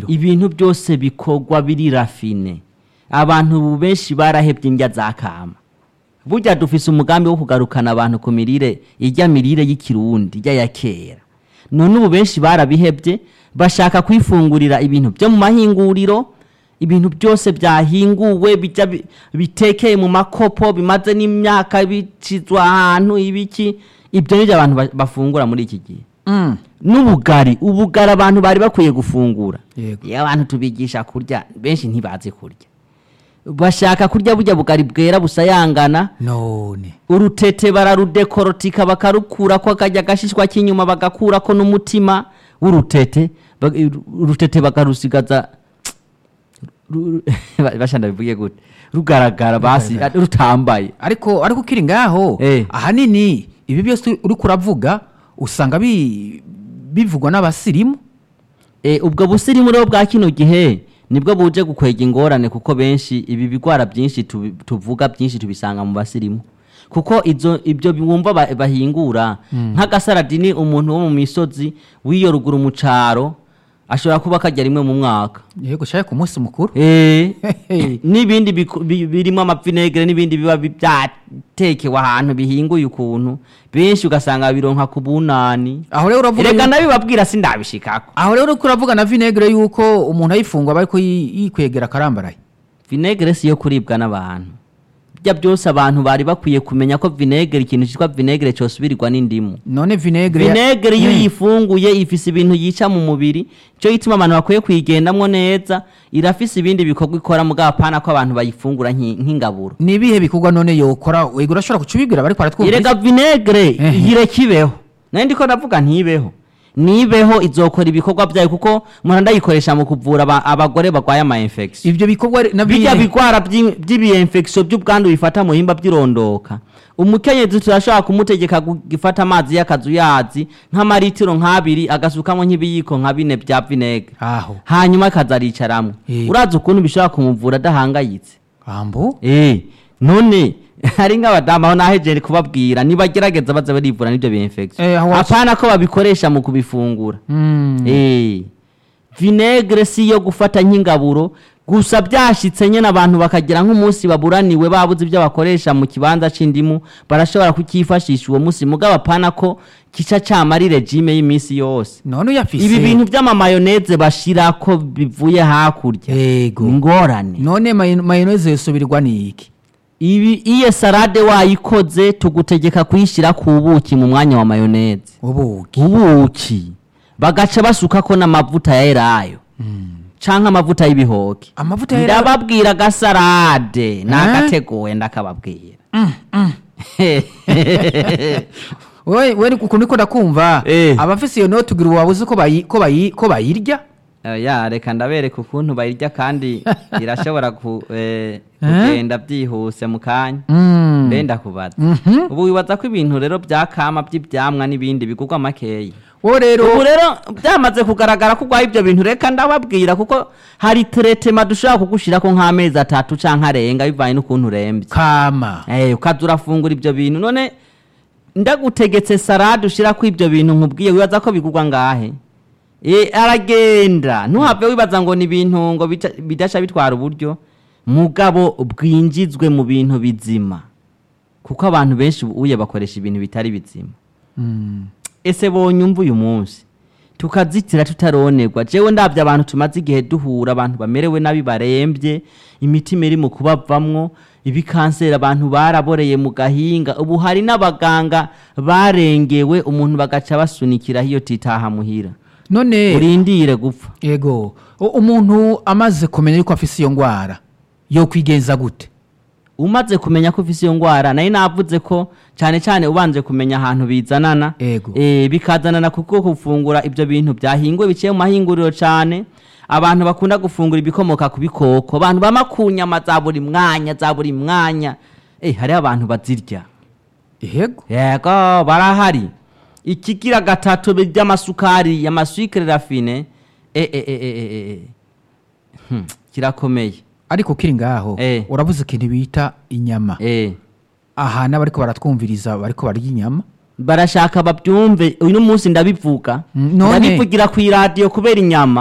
mahinguriro ibintu byose bikorwa biri rafine abantu ubu benshi barahebye indya za kama burya dufise umugambi wo kugarukana abantu ku mirire irya mirire y'ikirundi irya ya kera none ubu benshi barabihebye bashaka kwifungurira ibintu byo mu mahinguriro ibintu byose byahinguwe bijya bi- bitekeye mu makopo bimaze n'imyaka bicizwa ahantu ibiki ibyo nibyo abantu ba- bafungura muri iki gihe Mm. n'ubugari ubugari abantu bari bakwiye gufungura Yego. iyo abantu tubigisha kurya benshi ntibazi kurya bashaka kurya burya bugari bwera busayangana none urutete bararudekorotika bakarukurako akajya agashishwa k'inyuma bagakurako n'umutima w'urutete bag- urutete bakarusigaza ru- bashanda bivuge gute rugaragara basi rutambaye ariko ariko ukiri ngaho Eh. ahanini ibi byose uri kuravuga usanga bi- bivugwa n'abasirimu E, ubwo busirimu rero bwa kino gihe nibwo buje gukwega ingorane kuko benshi ibi bigwara byinshi tubi- tuvuga byinshi tubisanga mu basirimu kuko izo ibyo bumva ba- bahingura nk'agasaradini umuntu wo mu misozi w'iyo ruguru mu caro ashobora kuba kajya rimwe mu mwaka yego shaye ku munsi mukuru Eh, Hehe. n'ibindi biku- bi- birimo amavinegere n'ibindi biba bi- byatekewe ahantu bihinguye ukuntu benshi ugasanga bironka ku bunani aho rero uravuga reka yuko- ndabibabwira sindabishikako aho rero uriko uravuga na vinegere yuko umuntu ayifungwa aba ariko yi- yikwegera akarambaraye vinegere si yo kuribwa n'abantu bya byose abantu bari bakwiye kumenya ko vinegere ikintu cyitwa vinegere cyosubirirwa n'indimu none vinegere vinegere iyo uyifunguye ifise ibintu yica mu mubiri cyo gituma abantu bakwiye kuyigendamwo neza irafise ibindi bikorwa ikora mugabo apana ko abantu bayifungura nk'i- nk'ingaburo ni ibihe bikorwa none yokora wego urashobora kucubibwira bariko baratwumva irega vinegere Ehe. yireka ibeho nayo ndiko ndavuga ntibeho nibeho izokora ibikorwa byayo kuko umuntu ndayikoresha mu kuvura aba- abagore barwaye ama infection ivyo bikorwa na bijya bine bigwara by'ibiyemfekisiyo by'ubwandu bifata mu bihimba by'irondoka umukenyezi turashobora kumutegeka gufata amazi y'akazuyazi nk'amaritiro nk'abiri agasukamo nk'ibiyiko nka bine bya vinegere aho hanyuma akaza aricaramwo Eh. urazi ukuntu bishobora kumuvura adahangayitse ambo Eh, none hari nk'abadamu aho nahejeje kubabwira nibagerageza baza barivura n'ibyo Eh, biyemfekisiyo aho wacu- apana ko babikoresha mu kubifungura Mm. Eh, vinegere si iyo gufata nk'ingaburo gusa byashitse nyine abantu bakagira nk'umunsi baburaniwe babuze ibyo bakoresha mu kibanza c'indimu barashobora kukifashisha uwo munsi mugabo apana ko kica camara regime y'iminsi yose none uyafise ibi bintu by'amamayoneze bashirako bivuye hakurya yego ingorane none mayo- mayoneze yosubirirwa niki ibi iyo salade wayikoze tugutegeka kuyishyira ku buki mu mwanya wa mayoneze ubuki ubuki bagaca basukako n'amavuta ya elayo canke amavuta y'ibihoke amavuta yera ndababwira agasalade nagateguwe ndakababwira we we ukuntu niko ndakumva Eh. abafise iyo note ugira wabuze ko bayi ko bayi ko bayirya ya reka ndabereka ukuntu bayirya kandi irashobora ku- eh, kugenda byihuse mu kanya Mm. mbe ndakubaza ubu wibaza ko ibintu rero byakama by'ibyamwa n'ibindi bigurwa makeyi wowe rero ubu rero byamaze kugaragara ko urwaye ibyo bintu reka ndababwira kuko hari teretema dushobora kugushirako nk'amezi atatu canke arenga bivanye n'ukuntu urembye kama Eh, ukaza urafungura ibyo bintu none ndagutegetse salade ushirako ibyo bintu nkubwiye wibaza ko bigurwa ngahe Eh, aragenda ntuhave wibaza ngo ni ibintu ngo bica- bidasha bitwara uburyo mugabo bwinjizwe mu bintu bizima kuko abantu benshi uye bakoresha ibintu bitari bizima Mm. ese bonyumva uyu munsi tukazitira tutaronerwa jewe ndabye abantu tumaze igihe duhura abantu bamerewe nabi barembye imitima iri mu kubavamwo ibikanseri abantu baraboreye mu gahinga ubu hari n'abaganga barengewe umuntu bagaca basunikiraho iyo titaha muhira none urindire gupfa yego u- umuntu amaze kumenya yuko afise iyo ngwara yo kwigenza gute umaze kumenya ko ufise iyo ngwara nayo navuze ko cyane cyane ubanje kumenya ahantu bizanana Ego. eh, bikazanana kuko gufungura ibyo bintu byahinguwe biciye mu mahinguriro cyane abantu bakunda gufungura ibikomoka ku bikoko abantu bama ku nyama za buri mwanya za buri mwanya eh, hariho abantu bazirya yego yego barahari ikigira gatatu by'amasukari y'amasukari rafine eh, eh, eh, eh, eh, eh. Hmm, kirakomeye ariko kiri ngaho Eh. uravuze ikintu bita inyama eh. aha n'abariko baratwumviriza bariko barya inyama barashaka babyumve uyu munsi ndabivuga Mm, none? ndabivugira ku iradiyo kubera inyama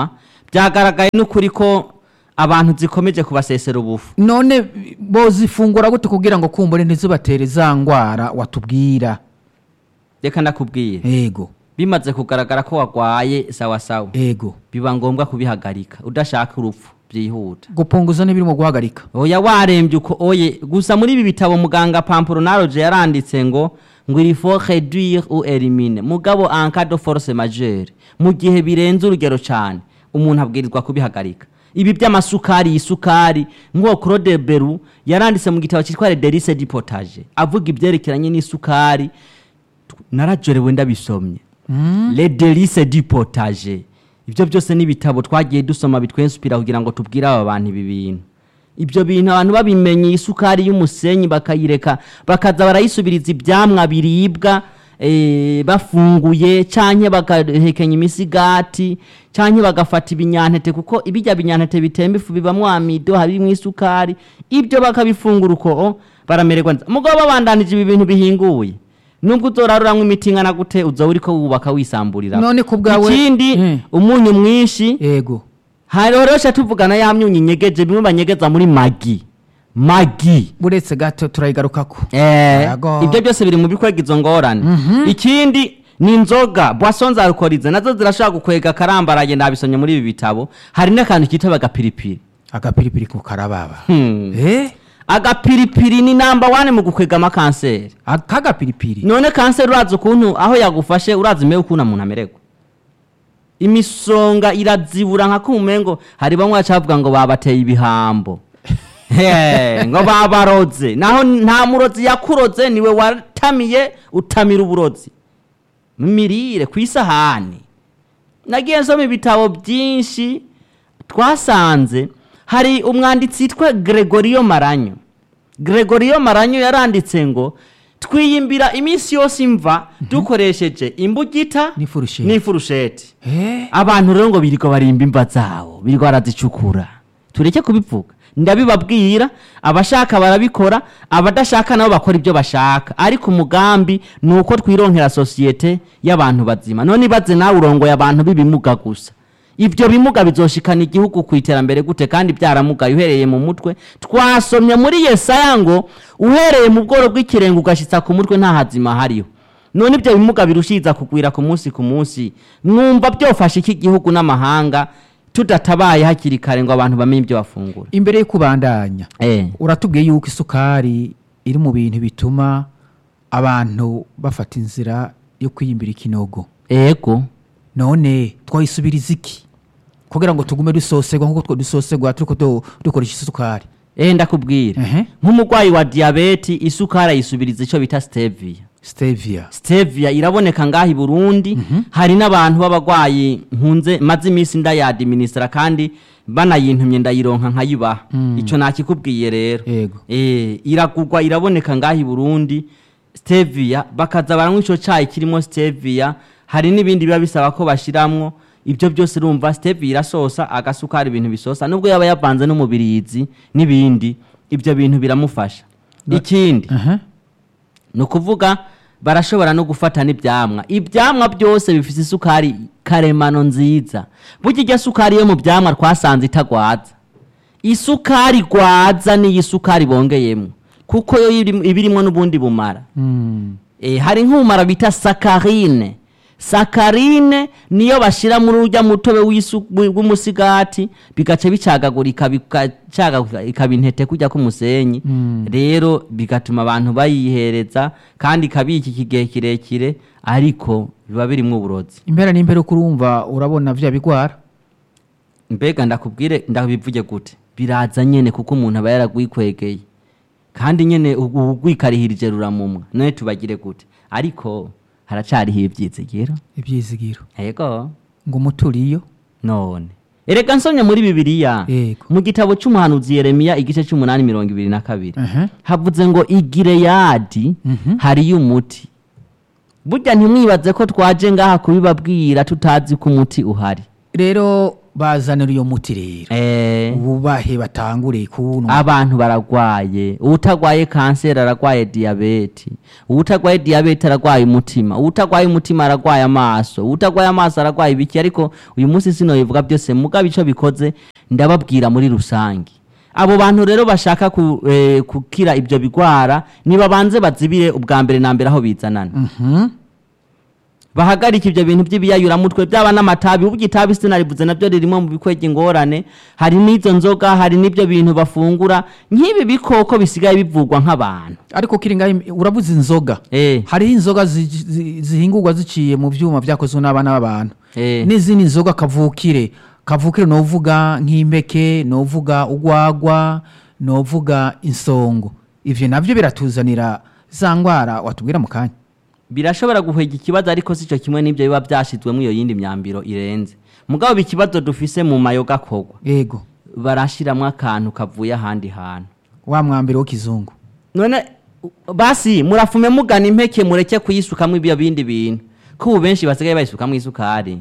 byagaragaye n'ukuri ko abantu zikomeje kubasesera ubufu none bozifungura gute kugira ngo kumbure ntizibatere za ngwara watubwira reka ndakubwira ego bimaze kugaragara ko warwaye sawa sawa ego biba ngombwa kubihagarika udashaka urupfu byihuta gupunguza n'ibirimo guhagarika oya warembye uko oye gusa muri ibi bitabo muganga pampuronaroje yaranditse ngo ngo il faut réduire ou éliminer mugabo en cas de force majeure mu gihe birenze urugero cyane umuntu abwirizwa kubihagarika ibi by'amasukari isukari nk'uwo claude beru yaranditse mu gitabo cyitwa le delice du potage avuga ibyerekeranye n'isukari narajorewe ndabisomye le delice du potage ibyo byose n'ibitabo twagiye dusoma bitwensupira kugira ngo tubwire aba bantu ibi bintu ibyo bintu abantu babimenye isukari y'umusenyi bakayireka bakaza barayisubiriza ibyamwa biribwa eh, bafunguye canke bagahekenya imisigati canke bagafata ibinyantete kuko ibijya binyantete bitemba ifu bibamwo amido harimwo isukari ibyo bakabifungura uko o, baramererwa neza mugabo babandanije ibi bintu bihinguye nubwo uzoraruramwo imiti ingana gute uzoba uriko wubaka wisamburira None ku bwawe- ikindi Mm. umunyu mwinshi ego haroroshe tuvugana ya myunyu inyegeje bimwe banyegeza muri magi magi buretse gato turayigarukako Eh, Yego. ibyo byose biri mu bikwega izo ngorane ikindi ni inzoga boisson za alcoolize nazo zirashobora gukwega akarambaraye nabisomye muri ibi bitabo hari n'akantu kitwa agapiripiri agapiripiri ku karababa Hmm. eh agapiripiri ni namba wane mu gukwega amakanseri akagapiripiri none kanseri urazi ukuntu aho yagufashe urazi mewe ukuntu umuntu amererwa imisonga irazibura nka kumengo hari bamwe bacavuga ngo babateye ibihambo He, ngo babaroze naho nta murozi yakuroze niwe watamiye utamira uburozi mirire ku isahani nagiye nsoma ibitabo byinshi twasanze hari umwanditsi witwa gregorio maranyo gregorio maranyo yaranditse ngo twiyimbira iminsi yose imva dukoresheje imbugita N'ifurusheti. n'ifurusheti eh abantu rero ngo birirwa barimba imva zawo birirwa barazicukura tureke kubivuga ndabibabwira abashaka barabikora abadashaka nabo bakora ibyo bashaka ariko umugambi ni uko twironkera sosiyete y'abantu bazima none ibaze nawe urongoye abantu b'ibimuga gusa ibyo bimuga bizoshikana igihugu ku iterambere gute kandi byaramugaye uhereye mu mutwe twasomye muri yesaya ngo uhereye mu bworo bw'ikirenga ugashitsa ku mutwe nta hazima hariho none ibyo bimuga birushiriza kugwira ku munsi ku munsi mwumva byofashe iki gihugu n'amahanga tudatabaye hakiri kare ngo abantu bamenye ibyo bafungura imbere yo kubandanya eh. uratubwiye yuko isukari iri mu bintu bituma abantu bafata inzira yo kwiyimbira ikinogo ego none twayisubiriza iki kugira ngo tugume dusosegwa nk'uko two dusosegwa turiko du- dukoresha isukari eh ndakubwira Ehe. nk'umurwayi wa diyabeti isukari ayisubiriza icyo bita stevia stevia stevia iraboneka ngaha i burundi hari n'abantu b'abarwayi nkunze maze iminsi ndayadiministra kandi banayintumye ndayironka nkayibaha icyo nakikubwiye rero Yego. Eh, iragurwa iraboneka ngaha i burundi stevia bakaza baranywa ico cayi kirimo stevia hari n'ibindi biba bisaba ko bashiramwo ibyo byose urumva stevia irasosa agasukari ibintu bisosa nubwo yaba yavanze n'umubirizi n'ibindi ibyo bintu biramufasha ikindi Aha. ni ukuvuga barashobora no gufata n'ibyamwa ibyamwa byose bifite isukari karemano nziza burya irya sukari yo mu byamwa twasanze itagwaza isukari igwaza niyo isukari bongeyemo kuko yo iri- iba irimo n'ubundi bumara Mm. e, hari nk'ubumara bita sakarine sakarine niyo bashyira muri urya mutobe w'isu- wi- w'umusigati bigaca bicagagurika bigacagagurika ikaba intete kujya k'umusenyi rero bigatuma abantu bayihereza kandi ikabika igihe kirekire ariko biba birimo uburozi impera n'impera uko urumva urabona vya bigwara mbega ndakubwire ndabivuge gute biraza nyene kuko umuntu aba yaragwikwegeye kandi nyene ugwikarihirije ruramumwa none tubagire gute ariko haracariho ivyizigiro ibyizigiro yego ngo umuturiyo none erega nsomye muri bibiliya Yego. mu gitabo c'umuhanuzi yeremiya igice c'umunani mirongo ibiri na kabiri Aha. havuze ngo igireyadi hariyo umuti burya ntimwibaze ko twaje ngaha kubibabwira tutazi ko umuti uhari rero bazanira iyo muti rero eh, bubahe batangure kunwa abantu baragwaye utagwaye kanseri aragwaye diyabeti utagwaye diyabeti aragwaye umutima utagwaye umutima aragwaye amaso utagwaye amaso aragwaye ibiki ariko uyu munsi sinobivuga byose mugabo ico bikoze ndababwira muri rusange abo bantu rero bashaka ku, eh, gukira ibyo bigwara nibabanze bazibire ubwa mbere na mbere aho bizanana Mhm. bahagarika ibyo bintu by'ibiyayuramutwe byaba n'amatabi ubwo itabi sinarivuze nabyo ririmo mu bikwega ingorane hari n'izo nzoga hari n'ibyo bintu bafungura nk'ibi bikoko bisigaye bivugwa nk'abantu ariko kiringa urabuze inzoga eh, hariho inzoga zi- zi- zihingurwa ziciye mu byuma byakozwe n'abana b'abantu eh, n'izindi nzoga kavukire kavukire novuga nk'impeke novuga ugwagwa novuga insongo ivyo navyo biratuzanira za ngwara watubwira mu kanya birashobora guhega ikibazo ariko si cyo kimwe n'ibyo biba byashizwemo iyo yindi myambiro irenze mugabo ikibazo dufise mu mayoga akogwa ego barashiramwo akantu kavuye ahandi hantu wa mwambiro w'ikizungu none u- basi murafume mugana impeke mureke kuyisukamwo ibyo bindi bintu ko ubu benshi basigaye bayisukamwo isukari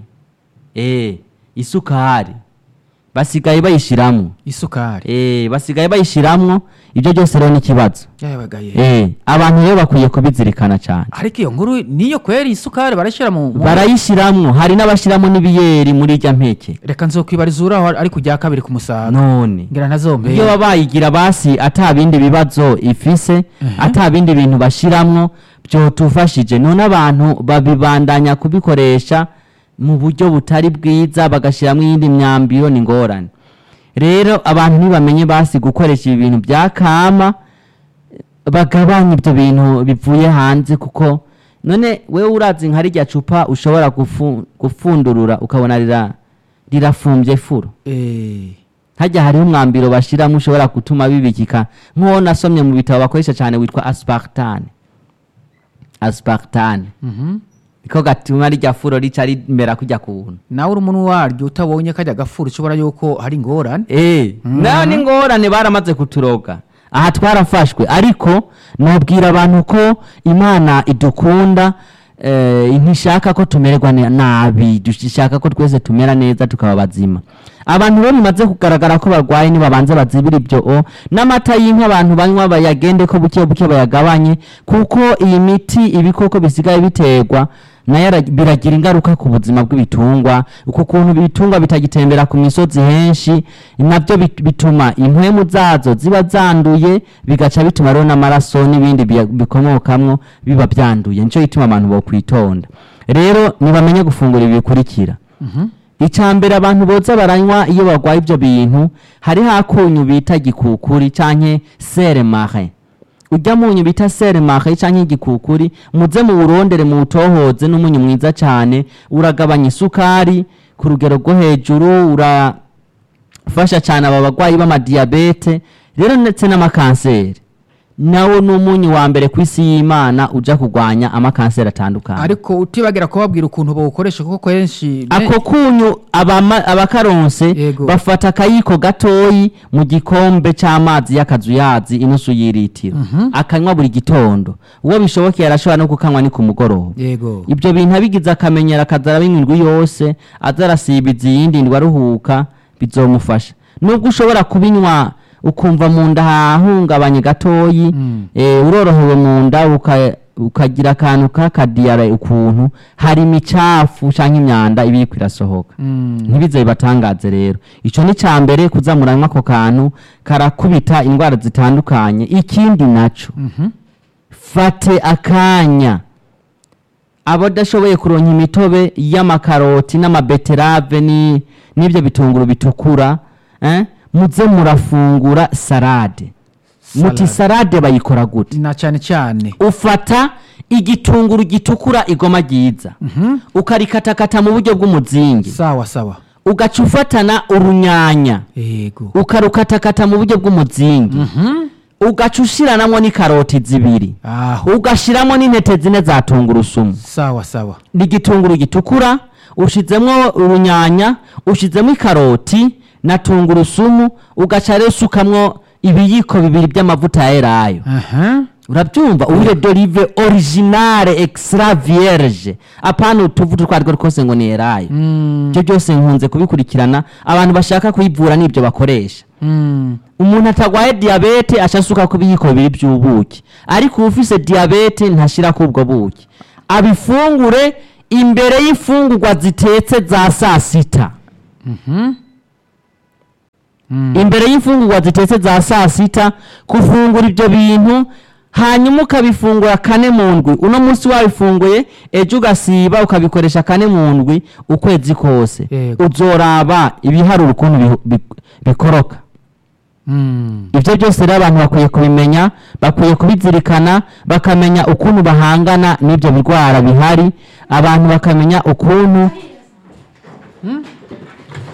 eh isukari basigaye bayishiramwo isukari eh basigaye bayishiramwo ibyo byose rero ni ikibazo yabagaye eh abantu rero bakwiye kubizirikana cyane ariko iyo nkuru niyo kweri isukari barashyira mu mu- barayishiramwo hari n'abashiramwo n'ibiyeri muri irya mpeke reka nzokwibariza uraho ariko ujya kabiri ku musaga none ngira ntazombe iyo baba bayigira basi ata bindi bibazo ifise ata bindi bintu bashiramwo byotufashije none abantu babibandanya kubikoresha mu buryo butari bwiza bagashiramwo iyindi myambiro ni ngorane rero abantu ntibamenye basi gukoresha ibi bintu bya kama bagabanya ibyo bintu bivuye hanze kuko none wewe urazi nka rirya cupa ushobora gufu- gufundurura ukabona rira rirafumbye furo Eh, hajya hariho umwambiro bashiramo ushobora gutuma bibikika nk'uwo nasomye mu bitabo bakoresha cyane witwa aspartane aspartane mhm. niko gatuma rirya furo rica rimera kujya kuntu nawe uri umuntu waryo utabonye kajya gafura ushobora yuko hari ingorane eh nayo ni ngorane baramaze kuturoga aha twarafashwe ariko nabwira abantu ko imana idukunda eh, ntishaka ko tumererwa ne- nabi dushaka ko twese tumera neza tukaba bazima abantu bo bimaze kugaragara ko barwaye nibabanze bazibira ibyo o n'amata y'inka abantu banywa bayagende ko buke buke bayagabanye kuko iyi miti ibikoko bisigaye biterwa nayo ara- biragira ingaruka ku buzima bw'ibitungwa uko kuntu ibitungwa bitagitembera ku misozi henshi nabyo bit- bituma impwemu zazo ziba zanduye bigaca bituma rero n'amaraso n'ibindi biya- bikomokamwo biba byanduye nicyo gituma abantu bokwitonda rero nibamenye gufungura ibi bikurikira icya mbere abantu boza baranywa iyo barwaye ibyo bintu hariho akunyu bita gikukuri canke seremare ujya munyu bita seremare canke igikukuri muze mu burondere mu butohoze n'umunyu mwiza cyane uragabanya isukari ku rugero rwo hejuru urafasha cyane aba barwayi b'amadiyabete rero ndetse n'amakanseri nawo ni umunyu wa mbere ku isi y'imana uja kurwanya amakanseri atandukanye ariko utibagira kubabwira ukuntu bawukoresha kuko kenshi ako kunyu abama- abakaronse Yego. bafata akayiko gatoyi mu gikombe c'amazi y'akazuyazi inusu y'iritiro akanywa buri gitondo uwo bishobokeye arashobora no kukanywa ni ku mugoroba yego ibyo bintu abigize akamenyero akaza arabinywa indwi yose aza arasibiza iyindi ndwi aruhuka bizomufasha nubwo ushobora kubinywa ukumva mu nda hahungabanye gatoyi Mm. eh, urorohewe mu nda uka- ukagira akantu k'akadiyara ukuntu hari imicafu cyangwa imyanda iba iriko irasohoka Mm. ntibize bibatangaze rero icyo ni cya mbere kuza muranywa ako kantu karakubita indwara zitandukanye ikindi naco Mhm. fate akanya abadashoboye kuronka imitobe y'amakaroti n'amabeterave ni- n'ibyo bitunguru bitukura eh? muze murafungura salade muti Salade. salade bayikora gute na cyane cyane ufata igitunguru gitukura igoma ryiza Mhm. ukarikatakata mu buryo bw'umuzingi sawa sawa ugaca ufatana urunyanya yego ukarukatakata mu buryo bw'umuzingi Mhm. ugaca ushiranamwo n'ikaroti zibiri aho ugashiramo n'intete zine za tungurusumu sawa sawa ni igitunguru gitukura ushizemwo urunyanya ushizemo ikaroti na tungurusumu ugaca rero usukamwo ibiyiko bibiri by'amavuta ya elayo aha urabyumva uwire dorive originale extra vierge apana utuvuta utwo ariko twose ngo ni erayo Mm, ibyo byose nkunze kubikurikirana abantu bashaka kuyivura n'ibyo bakoresha mm, umuntu atagwaye diyabete ashasuka ku biyiko bibiri by'ubuki ariko ufise diyabete ntashira ku ubwo buki abifungure imbere y'imfungurwa zitetse za saa sita mhm. Mm, imbere y'imfungurwa zitetse za saa sita kufungura ibyo bintu hanyuma ukabifungura kane mu ndwi uno munsi wabifunguye ejo ugasiba ukabikoresha kane mu ndwi ukwezi kose Yego. uzoraba ibiharuro ukuntu bihu- bi- bikoroka mm. ibyo byose rero abantu bakwiye kubimenya bakwiye kubizirikana bakamenya ukuntu bahangana n'ibyo birwara bihari abantu bakamenya ukuntu